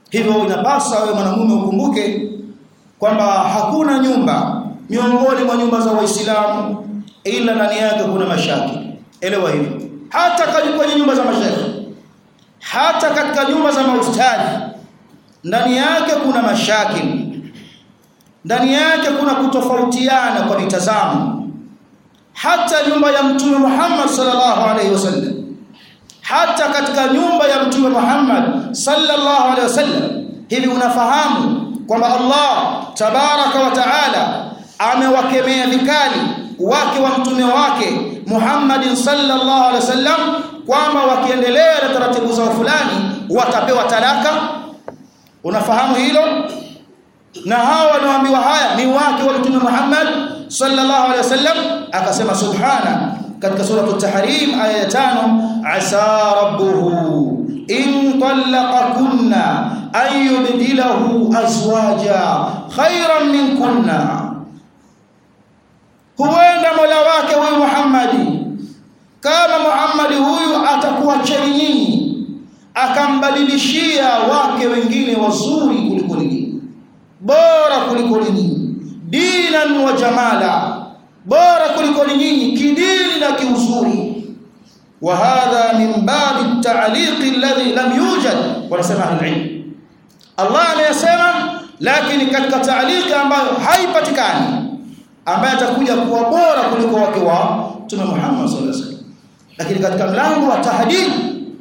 hivyo inapasa wewe mwanamume ukumbuke kwamba hakuna nyumba miongoni mwa nyumba za waislamu ila ndani yake kuna mashaki elewa hivyo hata kwenye nyumba za mashaikh hata katika nyumba za maustadhi ndani yake kuna mashaki ndani yake kuna kutofautiana kwa mitazamo hata nyumba ya mtume Muhammad sallallahu alaihi wasallam hata katika nyumba ya mtume Muhammad sallallahu alaihi wasallam hivi unafahamu kwamba Allah tabaraka wa taala amewakemea vikali wake wa mtume wake Muhammad sallallahu alaihi wasallam kwamba wakiendelea na taratibu zao fulani watapewa talaka unafahamu hilo na hawa wanaoambiwa haya ni wake wa mtume Muhammad sallallahu alaihi wasallam akasema subhana katika sura at-tahrim aya ya 5 asa rabbuhu in talaqakunna an yubdilahu azwaja khayran minkunna huenda mola wake huyu Muhammadi kama Muhammadi huyu atakuwa cheni nyinyi akambadilishia wake wengine wazuri kuliko nyinyi bora kuliko nyinyi dinan wa jamala bora kuliko nyinyi kidini na kiuzuri wa hadha min babi at-ta'liq alladhi lam yujad wanasema al-ilm Allah ameyasema lakini katika ta'liq ambayo haipatikani ambaye atakuja kuwa bora kuliko wake wa Mtume Muhammad sallallahu alaihi wasallam lakini katika mlango wa tahdid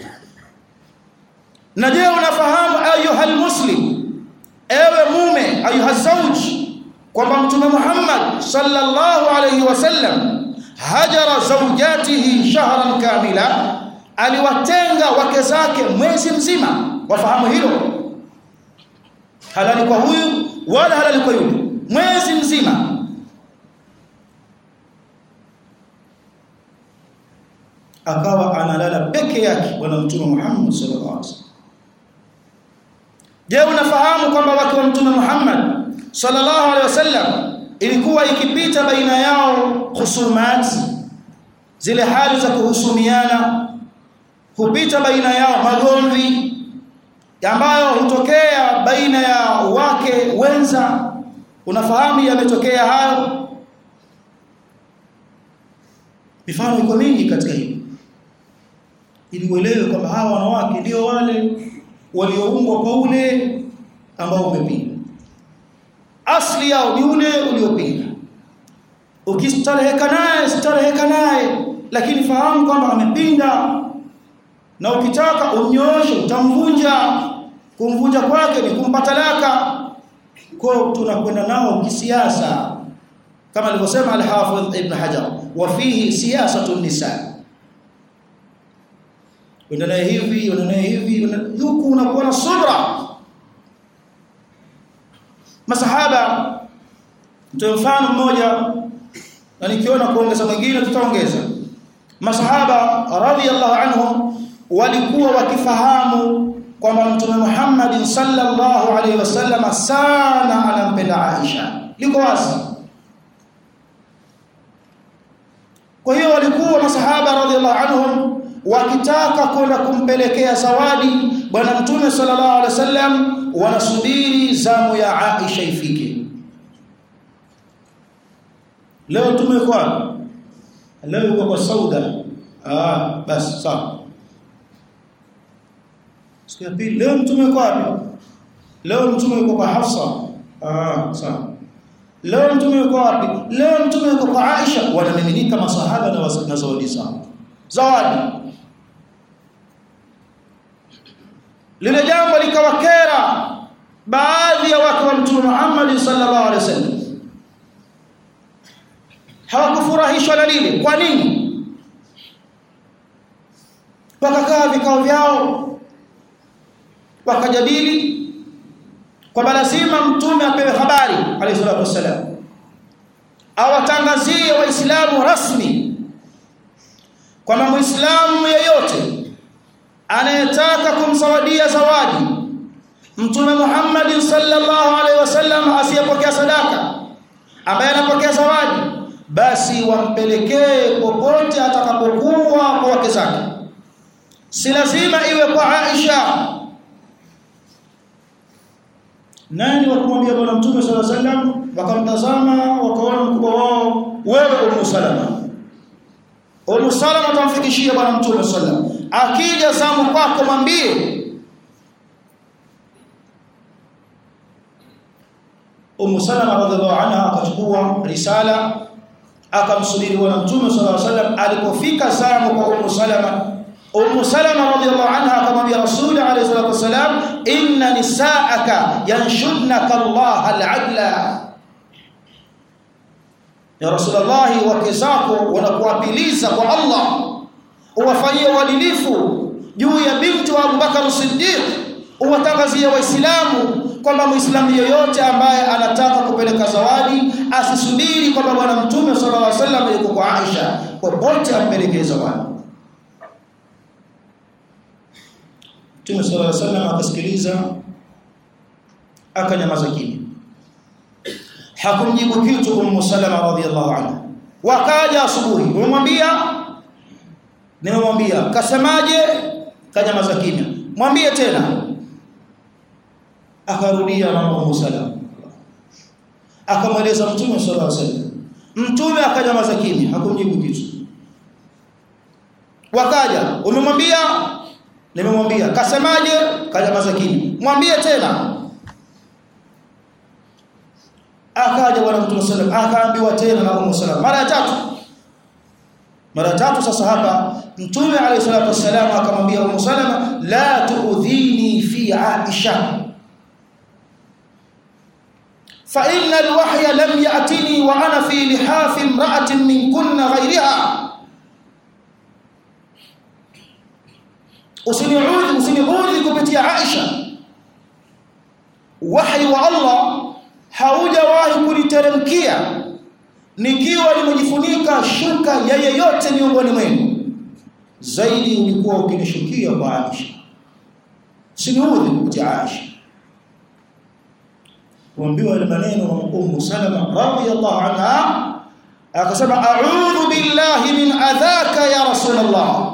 na je unafahamu ayuhal muslim ewe mume ayuha zawj kwamba mtume Muhammad sallallahu alayhi wasallam hajara zawjatihi shahran kamila aliwatenga wake zake mwezi mzima wafahamu hilo halali kwa huyu wala halali kwa yule mwezi mzima akawa analala peke yake bwana mtume Muhammad sallallahu alaihi wasallam Je, unafahamu kwamba wake wa mtume Muhammad sallallahu alaihi wasallam ilikuwa ikipita baina yao husumat zile hali za kuhusumiana hupita baina yao magomvi ambayo hutokea baina ya wake wenza unafahamu yametokea hayo mifano iko mingi katika hili ili uelewe kwamba hawa wanawake ndio wale walioumbwa kwa ule ambao umepinga asli yao ni ule uliopinga ukistareheka naye stareheka naye lakini fahamu kwamba amepinda na ukitaka umnyooshe utamvunja kumvunja kwake ni kumpa talaka kwa tunakwenda nao kisiasa kama alivyosema al-Hafidh Ibn Hajar wa fihi siyasatu nisa wenda naye hivi wenda naye hivi huku unakuwa na subra masahaba mtoe mfano mmoja na nikiona kuongeza mwingine tutaongeza masahaba radhiallahu anhum walikuwa wakifahamu kwamba mtume Muhammad sallallahu alaihi wasallam sana anampenda Aisha liko wazi kwa hiyo walikuwa masahaba radhiallahu anhum wakitaka kwenda kumpelekea zawadi bwana mtume sallallahu alaihi wasallam wanasubiri zamu ya Aisha ifike leo tumekuwa leo yuko kwa Sauda ah basi sawa siku ya pili leo mtume yuko wapi leo mtume yuko kwa Hafsa ah sawa leo mtume yuko wapi leo mtume yuko kwa Aisha wanamiminika masahaba na zawadi zao zawadi lile jambo likawakera baadhi ya watu wa mtume Muhammad sallallahu alaihi wasallam hawakufurahishwa na lile kwa nini wakakaa vikao vyao wakajadili kwamba lazima mtume apewe habari alayhi salatu wasallam awatangazie waislamu rasmi kwamba muislamu yeyote anayetaka kumzawadia zawadi mtume Muhammad sallallahu alaihi wasallam asiyepokea sadaka ambaye anapokea zawadi basi wampelekee popote atakapokuwa kwa wake zake si lazima iwe kwa Aisha nani wakamwambia bwana mtume sallallahu alaihi wasallam wakamtazama wakaona mkubwa wao wewe Ummu Salama Ummu Salama tamfikishia bwana mtume sallallahu alaihi wasallam akija zamu kwako mwambie Ummu Salama radhiallahu anha akachukua risala akamsubiri bwana mtume sallallahu alaihi wasallam alipofika zamu kwa Ummu Salama Ummu Salama radhiallahu anha akamwambia Rasul alayhi salatu wasalam inna nisaaka yanshudnaka Allah al-adla Ya Rasulullah wake zako wanakuapiliza kwa Allah uwafanyie uadilifu juu ya binti wa Abubakar Siddiq uwatangazie waislamu kwamba muislamu yeyote ambaye anataka kupeleka zawadi asisubiri kwamba bwana mtume sallallahu alaihi wasallam yuko kwa Aisha popote ampelekee zawadi Mtume sallallahu alaihi wasallam akasikiliza akanyamaza kimya hakumjibu kitu Ummu Salama radhiyallahu anha wakaja asubuhi umemwambia nimemwambia kasemaje kanyamaza kimya mwambie tena akarudia mama Ummu Salama akamweleza Mtume sallallahu alaihi wasallam Mtume akanyamaza kimya hakumjibu kitu wakaja umemwambia nimemwambia kasemaje kanyamaza kimya mwambie tena akaja bwana mtume sallam akaambiwa tena na Ummu Salama mara ya tatu mara tatu sasa hapa mtume alayhi salatu wasallam akamwambia Ummu Salama la tuudhini fi Aisha fa inna alwahya lam ya'tini wa ana fi lihafi imra'atin min kunna ghayriha usiniudhi usiniudhi kupitia Aisha wahi wa Allah haujawahi kuniteremkia nikiwa nimejifunika shuka ya yeyote miongoni mwenu zaidi ulikuwa ukinishukia kwa Aisha siniudhi kupitia Aisha kuambiwa ile maneno na Ummu Salama radhiyallahu anha akasema a'udhu billahi min adhaka ya rasulullah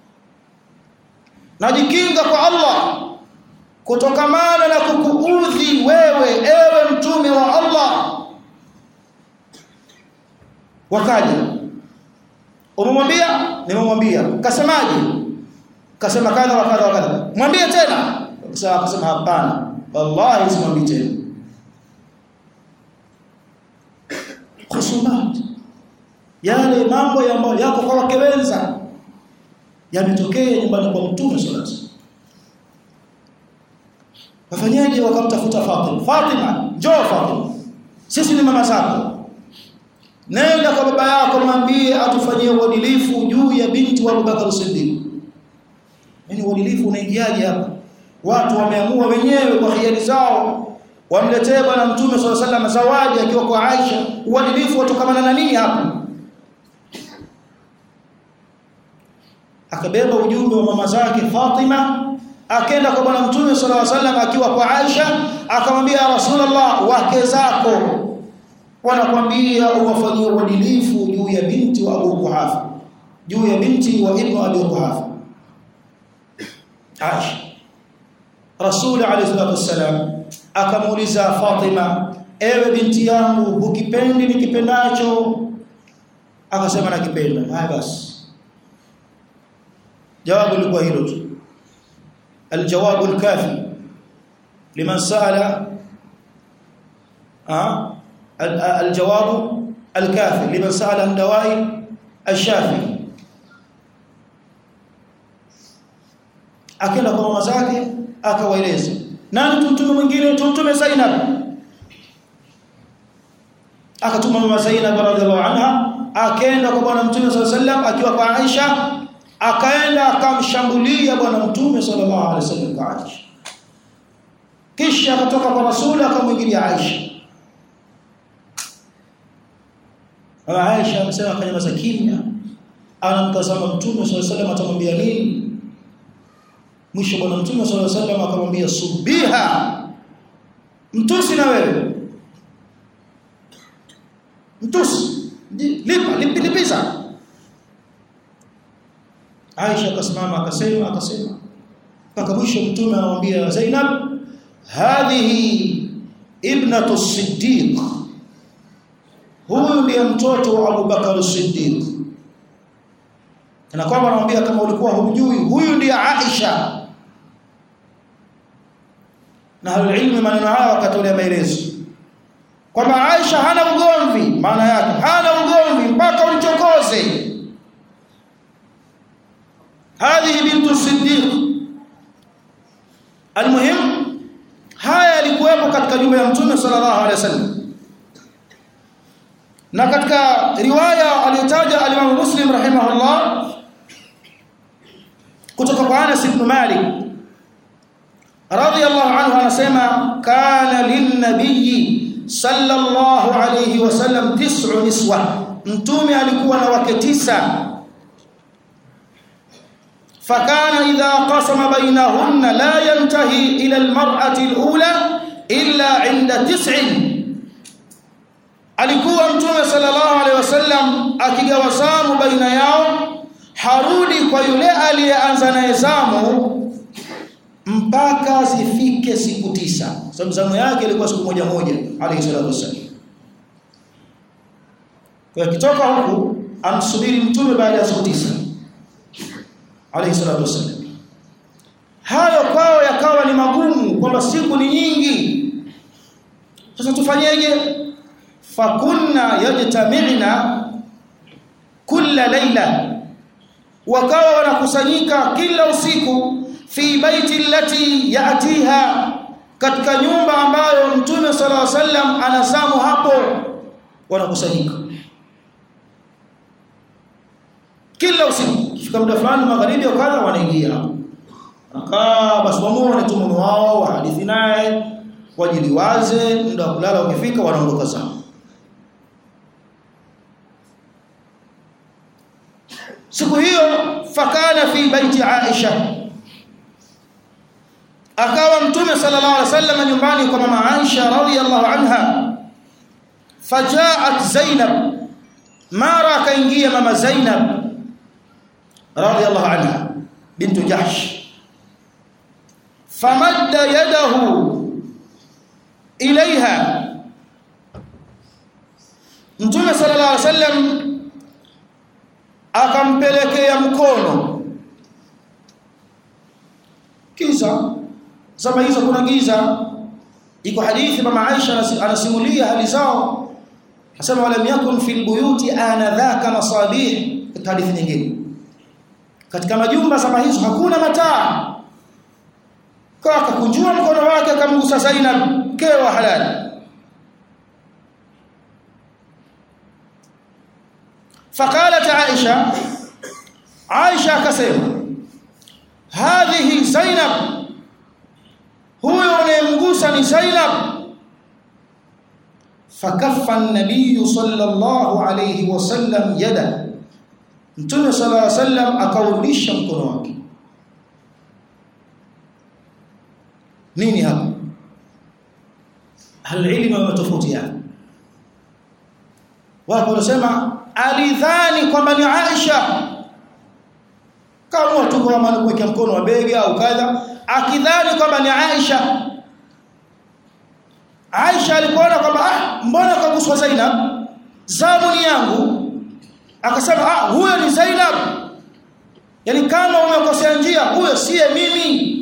najikinga kwa Allah kutokamana na kukuudhi wewe ewe mtume wa Allah wakaja umemwambia nimemwambia kasemaje kasema kadha wa kadha wa kadha mwambie tena sasa akasema hapana wallahi simwambii tena khusumat yale mambo ambayo yako kwa wake wenza yametokea nyumbani kwa mtume sallallahu alaihi wasallam wafanyaje wakamtafuta Fatima Fatima njoo Fatima sisi ni mama zako nenda kwa baba yako mwambie atufanyie uadilifu juu ya binti wa Abubakar Siddiq yani uadilifu unaingiaje hapa watu wameamua wenyewe kwa hiari zao wamletee bwana mtume sallallahu alaihi wasallam zawadi akiwa kwa Aisha uadilifu watokamana na nini hapa akabeba ujumbe wa mama zake Fatima akaenda kwa bwana mtume sallallahu alaihi wasallam akiwa kwa Aisha akamwambia Rasulullah wake zako wanakwambia uwafanyie uadilifu juu ya binti wa Abu Kuhafa juu ya binti wa Ibn Abi Kuhafa Aisha Rasul alayhi salatu wasallam akamuuliza Fatima ewe binti yangu ukipendi nikipendacho akasema nakipenda haya basi jawabu lilikuwa hilo tu الجواب الكافي لمن سأل أه؟ الجواب الكافي لمن سأل عن دواء الشافي akenda kwa mama zake akawaeleza nani tumtume mwingine tumtume Zainab akatuma mama Zainab radhiallahu anha akaenda kwa bwana mtume sallallahu alaihi wasallam akiwa kwa Aisha akaenda akamshambulia bwana mtume sallallahu alaihi wasallam kwa Aisha kisha akatoka kwa rasuli akamwingilia Aisha Mama Aisha amesema akanyamaza kimya anamtazama mtume sallallahu alaihi wasallam atamwambia nini mwisho bwana mtume sallallahu alaihi wasallam akamwambia subiha mtusi na wewe mtusi lipa lipiza Aisha akasimama akasema akasema mpaka mwisho mtume anamwambia Zainab hadhihi ibnatu Siddiq huyu ndiye mtoto wa Abu Bakar Siddiq na kwamba anamwambia kama ulikuwa hujui huyu ndiye Aisha na halilmi maneno haya wakatolea maelezo kwamba Aisha hana ugomvi maana yake hana ugomvi mpaka umchokoze hadhihi bintu Siddiq almuhim haya yalikuwepo katika nyumba ya mtume sallallahu alaihi wasallam na katika riwaya aliyotaja al-Imam Muslim rahimahullah kutoka kwa Anas ibn Malik radiyallahu anhu anasema kana lin-nabiyyi sallallahu alayhi wasallam tis'u niswa mtume alikuwa na wake tisa fakana idha qasama bainahunna la yantahi ila al-mar'ati al-ula illa 'inda tis'in alikuwa mtume sallallahu alaihi wasallam akigawa zamu baina yao harudi kwa yule aliyeanza naye zamu mpaka zifike siku tisa sababu zamu yake ilikuwa siku moja moja alayhi salatu wasallam kwa kitoka huku amsubiri mtume baada ya siku tisa alayhi salatu wasallam hayo kwao yakawa ni magumu kwamba siku ni nyingi sasa tufanyeje fakunna yajtami'na kulla laila wakawa wanakusanyika kila usiku fi baiti allati yatiha katika nyumba ambayo mtume sallallahu alaihi wasallam anazamu hapo wanakusanyika kila usiku kifika muda fulani magharibi au kadha wanaingia akaa basi wamuone tu mume wao hadithi naye wajiliwaze muda wa kulala ukifika wanaondoka zao siku hiyo fakana fi baiti Aisha akawa mtume sallallahu alaihi wasallam nyumbani kwa mama Aisha radhiyallahu anha fajaat Zainab mara akaingia mama Zainab radhiyallahu anha bintu Jahsh famadda yadahu ilaiha mtume sallallahu alaihi wasallam akampelekea mkono kiza zama hizo kuna giza iko hadithi mama Aisha anasimulia hali zao asema wala yakun fil buyuti anadhaka masabih katika hadithi nyingine katika majumba zama hizo hakuna mataa kwa akakunjua mkono wake akamgusa Zainab mkewe wa halali فقالت عائشة عائشة كسيما هذه زينب هو يمغوسني زينب فكف النبي صلى الله عليه وسلم يده Mtume صلى الله عليه وسلم akaurudisha mkono wake nini hapa alilmu wametofautiana wapo wanasema alidhani kwamba ni Aisha kama tu kama kuweka mkono wa bega au kadha akidhani kwamba ni Aisha Aisha alipoona kwamba ah mbona kaguswa Zainab zamu ni yangu akasema ah huyo ni Zainab yani kama umekosea njia huyo siye mimi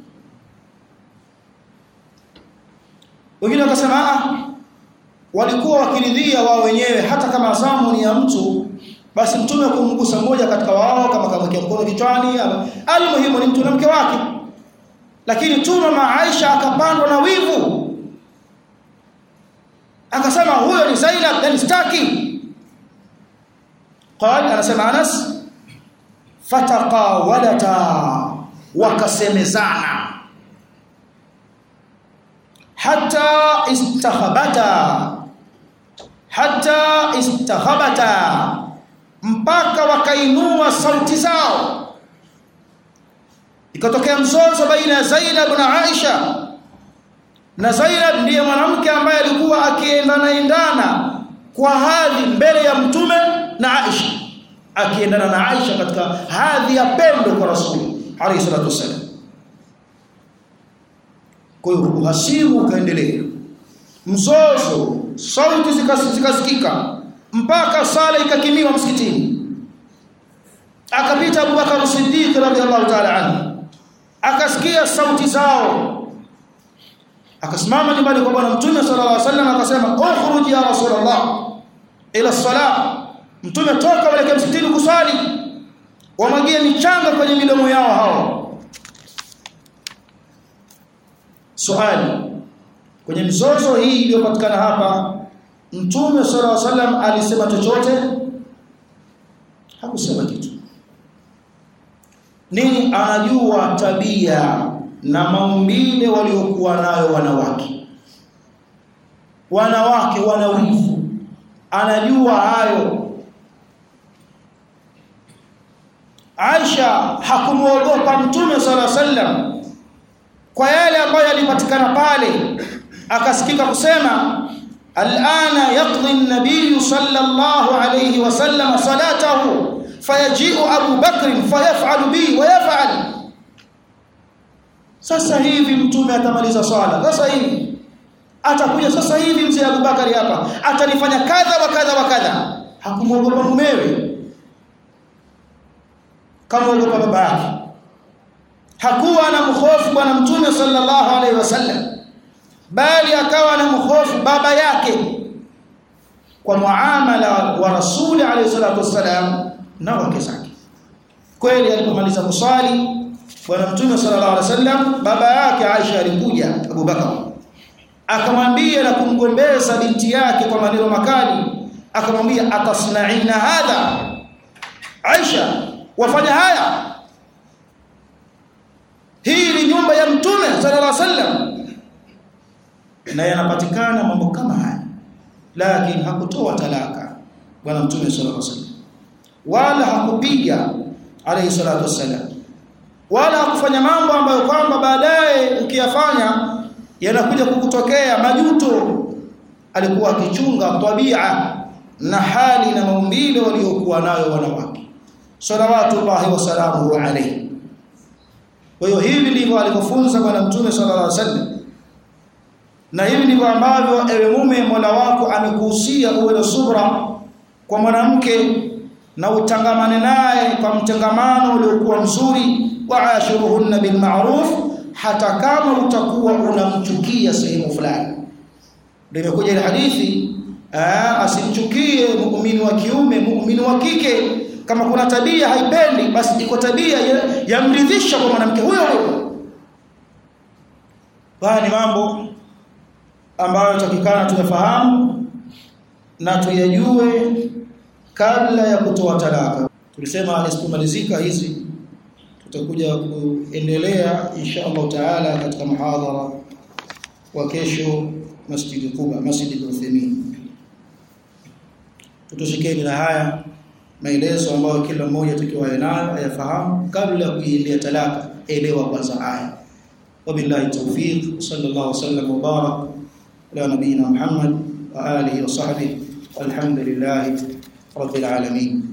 wengine wakasema ah walikuwa wakiridhia wao wenyewe hata kama zamu ni ya mtu basi mtume kumgusa mmoja katika wao kama kamwekea mkono kichwani almuhimu ni mtu na mke wake lakini tu mama Aisha akapandwa na wivu akasema huyo ni Zainab yani staki قال anasema Anas fataqawalata wakasemezana hatta istakhabata hatta istakhabata mpaka wakainua sauti zao ikatokea mzozo baina ya Zainab na Aisha na Zainab ndiye mwanamke ambaye alikuwa akiendana endana kwa hadhi mbele ya mtume na Aisha akiendana na Aisha katika hadhi ya pendo kwa Rasuli alayhi salatu wasallam kwa hiyo uhasimu ukaendelea mzozo sauti zikasikika mpaka sala ikakimiwa msikitini akapita Abubakar Siddiq radhiallahu ta'ala anhu akasikia sauti zao akasimama nyumbani kwa bwana mtume sallallahu alaihi wasallam akasema ukhruj ya rasulullah ila salat mtume toka wale msikitini kusali wamwagie michanga kwenye midomo yao hao swali kwenye mzozo hii iliyopatikana hapa mtume sallallahu alaihi wasallam alisema chochote hakusema kitu nini anajua tabia na maumbile waliokuwa nayo wanawake wanawake wana wivu anajua hayo Aisha hakumuogopa mtume sala sallam kwa yale ambayo yalipatikana pale akasikika kusema alana yaqdi an-nabiy sallallahu alayhi wasallam salatahu fayaji'u Abu Bakr fayaf'alu bi wa yaf'al sasa hivi mtume atamaliza swala sasa hivi atakuja sasa hivi mzee Abu Bakari hapa atanifanya kadha wa kadha wa kadha hakumwogopa mumewe kama ogopa baba yake hakuwa na mhofu bwana mtume sallallahu alaihi wasallam bali akawa na mhofu baba yake kwa muamala wa rasuli alayhi salatu wasalam na wake zake kweli alipomaliza kuswali bwana mtume sallallahu alaihi wasallam baba yake Aisha alikuja Abu Bakar akamwambia na kumgombeza binti yake kwa maneno makali akamwambia atasnaina hadha Aisha wafanya haya hii ni nyumba ya mtume sallallahu alaihi wasallam na yanapatikana mambo kama haya lakini hakutoa talaka bwana mtume sallallahu alaihi wasallam wala hakupiga alayhi salatu wasallam wala hakufanya mambo ambayo kwamba baadaye ukiyafanya yanakuja kukutokea majuto alikuwa akichunga tabia na hali na maumbile waliokuwa nayo wanawake salawatullahi wasalamuhu alayhi kwa hiyo hivi ndivyo alivyofunza bwana mtume sallallahu alaihi wasallam na hivi ndivyo ambavyo ewe mume Mola wako amekuhusia uwe na subra kwa mwanamke na utangamane naye kwa mtangamano uliokuwa mzuri wa ashuruhunna bil ma'ruf hata kama utakuwa unamchukia sehemu fulani ndio imekuja ile hadithi asimchukie muumini wa kiume muumini wa kike kama kuna tabia haipendi basi iko tabia yamridhisha kwa mwanamke huyo huyo haya ni mambo ambayo takikana tuyafahamu na tuyajue kabla ya kutoa talaka tulisema isipomalizika hizi tutakuja kuendelea insha Allah taala katika muhadhara wa kesho Masjid Quba Masjid Uthaymeen tutoshikeni na haya maelezo ambayo kila mmoja atakiwa nayo ayafahamu kabla ya kuiendea talaka elewa kwanza haya wabillahi tawfiq sallallahu wasallam wa barak ala nabiyina Muhammad wa alihi wa sahbihi walhamdulillah rabbil alamin